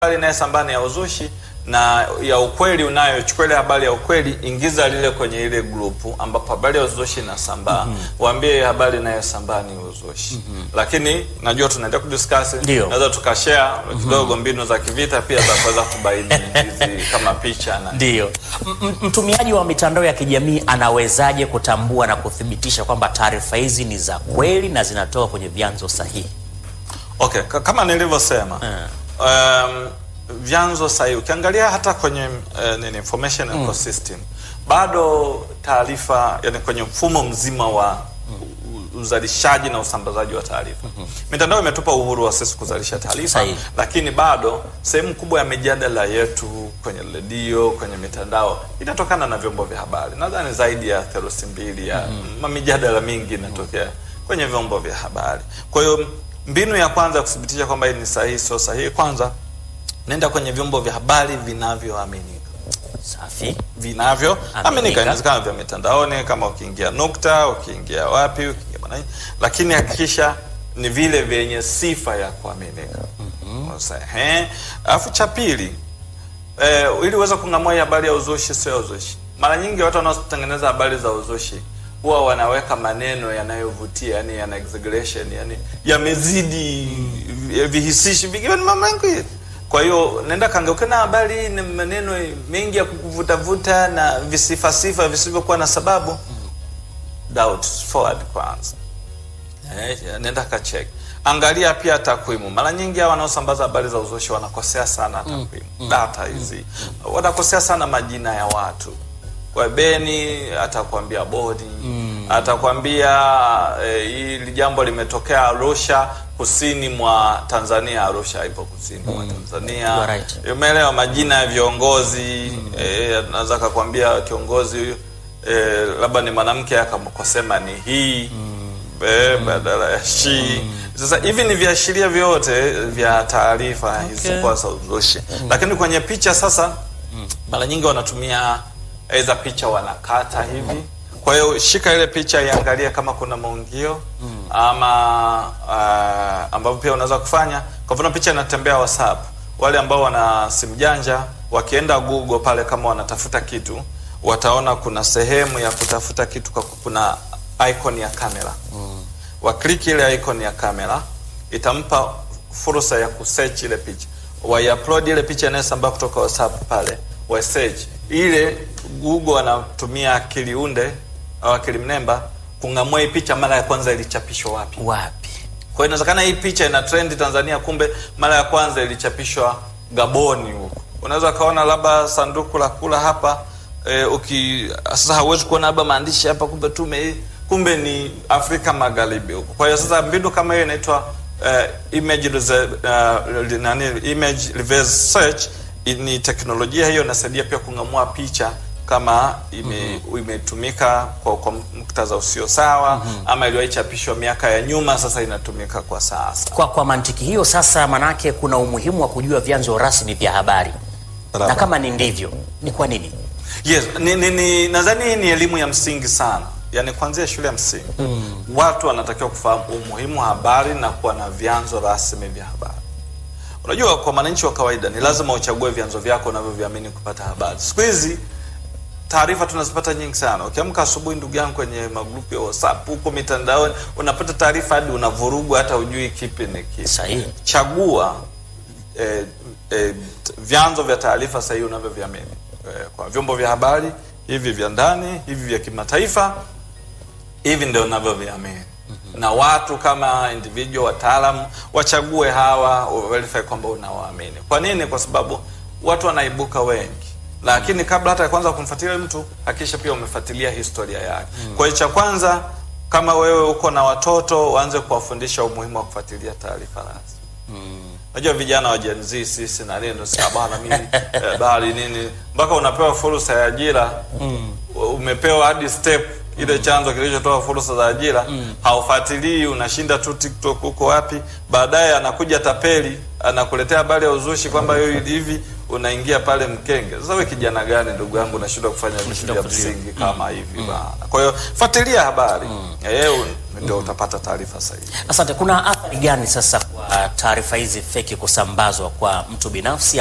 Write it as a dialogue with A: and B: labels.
A: habari inayosambaa ni ya uzushi na ya ukweli unayo, chukua ile habari ya ukweli, ingiza lile kwenye ile grupu ambapo habari ya uzushi inasambaa. Waambie habari inayosambaa ni uzushi. Lakini najua tunaendelea kudiscuss,
B: Ndio.
A: naweza tukashare kidogo mbinu za kivita pia za kuweza kubaini hizi kama picha na
B: Ndiyo. M- m- Mtumiaji wa mitandao ya kijamii anawezaje kutambua na kuthibitisha kwamba taarifa hizi ni za kweli na zinatoka kwenye vyanzo sahihi?
A: Okay, ka- kama nilivyosema um, vyanzo sahihi ukiangalia hata kwenye uh, nini information ecosystem bado taarifa yani kwenye mfumo mzima wa u- uzalishaji na usambazaji wa taarifa mitandao imetupa uhuru wa sisi kuzalisha taarifa
B: Sahihi.
A: lakini bado sehemu kubwa ya mijadala yetu kwenye redio kwenye mitandao inatokana na vyombo vya habari nadhani zaidi ya theluthi mbili ya mm. mijadala mingi inatokea kwenye vyombo vya habari kwa hiyo mbinu ya kwanza ya kuthibitisha kwamba hii ni sahihi sio sahihi kwanza nenda kwenye vyombo vya habari vinavyoaminika
B: Safi.
A: vinavyoaminika
B: Aminika.
A: inawezekana vya mitandaoni kama ukiingia nukta ukiingia wapi ukiingia Mwananchi, lakini hakikisha ni vile vyenye sifa ya kuaminika Sasa, ehe. alafu cha pili eh, ili uweze kung'amua hii habari ya uzushi sio ya uzushi mara nyingi watu wanaotengeneza habari za uzushi huwa wanaweka maneno yanayovutia yani yana exaggeration yani yamezidi mm. vihisishi vingi ni mambo mengi kwa hiyo nenda kangeuke na habari ni maneno mengi ya kukuvutavuta na visifasifa visivyokuwa na sababu doubt forward kwanza Eh, nenda kachek angalia pia takwimu mara nyingi hawa wanaosambaza habari za uzushi wanakosea sana takwimu data hizi wanakosea sana majina ya watu kwa beni atakwambia bodi atakwambia eh, hili jambo limetokea arusha kusini mwa tanzania arusha ipo kusini mwa
B: You
A: tanzania
B: are right.
A: umeelewa majina ya viongozi eh, anaweza akakwambia kiongozi huyu eh, labda ni mwanamke akamkosema ni hii eh, badala ya shi sasa hivi ni viashiria vyote vya taarifa zisizokuwa za uzushi lakini kwenye picha sasa mara nyingi wanatumia aidha picha wanakata hivi kwa hiyo shika ile picha iangalie kama kuna maungio ama uh, ambavyo pia unaweza kufanya kwa mfano picha inatembea whatsapp wale ambao wana simu janja wakienda google pale kama wanatafuta kitu wataona kuna sehemu ya kutafuta kitu kwa kuna icon ya kamera wakliki ile icon ya kamera itampa fursa ya kusearch ile picha waiupload ile picha inayosambaa kutoka whatsapp pale wasearch ile google anatumia akili unde au akili mnemba kung'amua hii picha mara ya kwanza ilichapishwa wapi
B: Wapi?
A: kwa hiyo inawezekana hii picha ina trend Tanzania, kumbe mara ya kwanza ilichapishwa Gaboni huko. Unaweza ukaona labda sanduku la kula hapa e, uki sasa hauwezi kuona labda maandishi hapa, kumbe tume kumbe ni Afrika Magharibi huko. Kwa hiyo sasa mbinu kama hiyo inaitwa uh, image rese- uh, nani image reverse search i- ni teknolojia hiyo inasaidia pia kung'amua picha kama ime, imetumika kwa, kwa muktadha usio sawa ama iliyochapishwa miaka ya nyuma sasa inatumika kwa sasa.
B: Kwa, kwa mantiki hiyo sasa, manake kuna umuhimu wa kujua vyanzo rasmi vya habari, na
A: Barabara.
B: kama ni ndivyo, ni kwa nini?
A: Yes, ni, ni, ni nadhani hii ni elimu ya msingi sana, yaani kuanzia shule ya msingi watu wanatakiwa kufahamu umuhimu wa habari na kuwa na vyanzo rasmi vya habari. Unajua, kwa mwananchi wa kawaida ni lazima uchague vyanzo vyako unavyoviamini kupata habari. Siku hizi taarifa tunazipata nyingi sana. Ukiamka asubuhi, ndugu yangu, kwenye magrupu ya WhatsApp huko mitandaoni, unapata taarifa hadi unavurugwa, hata ujui kipi ni kipi.
B: Sahihi.
A: Chagua eh, eh, t- vyanzo vya taarifa sahihi unavyoviamini eh, kwa vyombo vya habari hivi vya ndani hivi vya kimataifa hivi ndio unavyoviamini na watu kama individual wataalamu wachague hawa wa verify kwamba unawaamini kwa nini kwa sababu watu wanaibuka wengi lakini kabla hata ya kwanza kumfuatilia mtu hakikisha pia umefuatilia historia yake kwa hiyo cha kwanza kama wewe uko na watoto waanze kuwafundisha umuhimu wa kufuatilia taarifa rasmi Unajua vijana wa Gen Z sisi na nini sasa bana mimi eh, bali nini mpaka unapewa fursa ya ajira umepewa hadi step ile chanzo kilichotoa fursa za ajira haufuatilii, unashinda tu TikTok huko wapi, baadaye anakuja tapeli anakuletea habari ya uzushi kwamba hiyo hivi, unaingia pale mkenge. Sasa wewe kijana gani ndugu yangu unashindwa kufanya vitu vya
B: kufuatilia.
A: msingi kama hivi bana? Kwa hiyo fuatilia habari eh, un- ndio utapata taarifa sahihi.
B: Asante. Kuna athari gani sasa kwa taarifa hizi feki kusambazwa kwa mtu binafsi